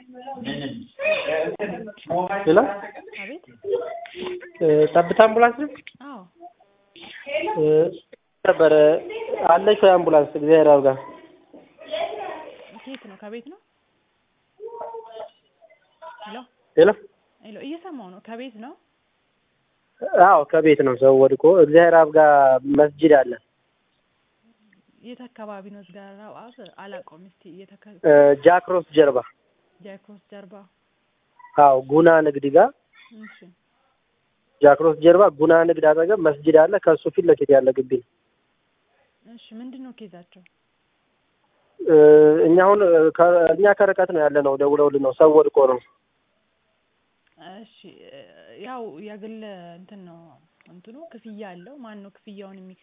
ሄሎ አቤት ጠብታ አምቡላንስ ነው? አዎ ነበረ አለች ወይ አምቡላንስ? እግዚአብሔር አብጋ ከየት ነው? ከቤት ነው? ሄሎ ሄሎ ሄሎ እየሰማሁ ነው። ከቤት ነው? አዎ ከቤት ነው። ሰው ወድቆ እግዚአብሔር አብጋ መስጂድ አለ የት አካባቢ ነው? ዝጋራ አብ አላውቀውም። እስቲ የተከ ጃክሮስ ጀርባ ጃክሮስ ጀርባ። አዎ ጉና ንግድ ጋር እሺ ጃክሮስ ጀርባ ጉና ንግድ አጠገብ መስጂድ አለ። ከእሱ ፊት ለፊት ያለ ግቢ ነው። እሺ ምንድን ነው ኬዛቸው? እኛ አሁን ከ- እኛ ከርቀት ነው ያለ ነው። ደውለውልን ነው ሰው ወድቆ ነው። እሺ ያው የግል እንትን ነው እንትኑ ክፍያ አለው። ማን ነው ክፍያውን የሚ